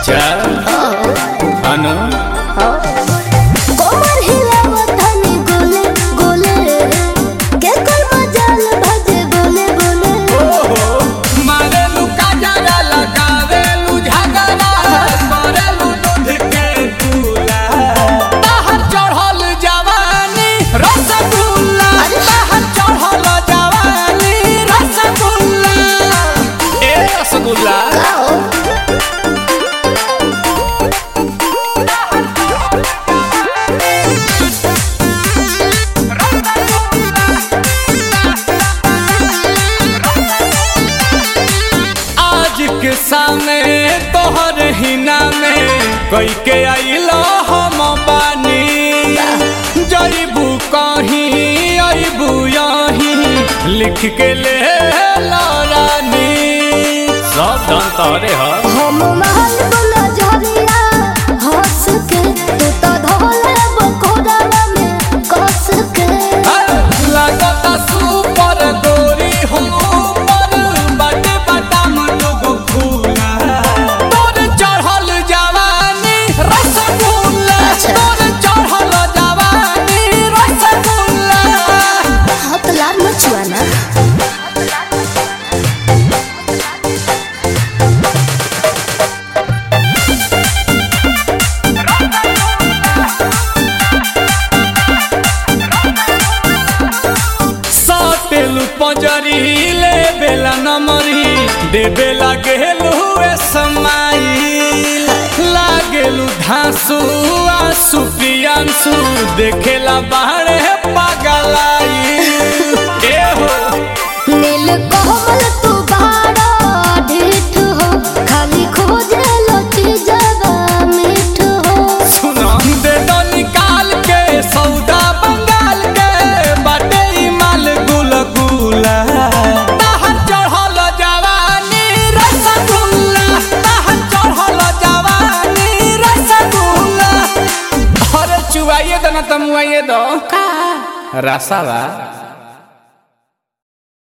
अच्छा अनु कोमर हिलावत हनी गोले गोले के कोई मजाल भजे बोले बोले मारेलू काजरा लगावेलू झगड़ा करेलू दूध के दूला ताहर चढ़ल जवानी रसगुल्ला ताहर चढ़ल जवानी रसगुल्ला ए रसगुल्ला आओ आज के सामने तोहर हिना में कई के आइलो हम बानी जईबू कहीं अबू यहीं लिख के ले ला रानी सब धन तोरे ह हम महल बोला झरिया हंस के तू तो धोले बकोड़ा में कस के लागता सुपर गोरी हो पर बाटे बाटाम लोग फूला तोर चढ़ल जवानी रसगुल्ला अच्छा। तोर चढ़ल जवानी रसगुल्ला हाथ लाल मचुआ ना साटेलू पंजरी ले बेला नमरी दे बेला गेलू ए समाई लागेलू धांसू आंसू पियांसू देखेला बाहरे पागलाई ए हो नील कोमल तू बाड़ा ढीठ हो खाली खोजे लची जगा मीठ हो सुना दे दो निकाल के सौदा बंगाल के बाटे ई माल गुल गुला ताहर चढ़ल जवानी रसगुल्ला ताहर चढ़ल जवानी रसगुल्ला अरे चुवाइए दो ना तमुआइए दो का रसावा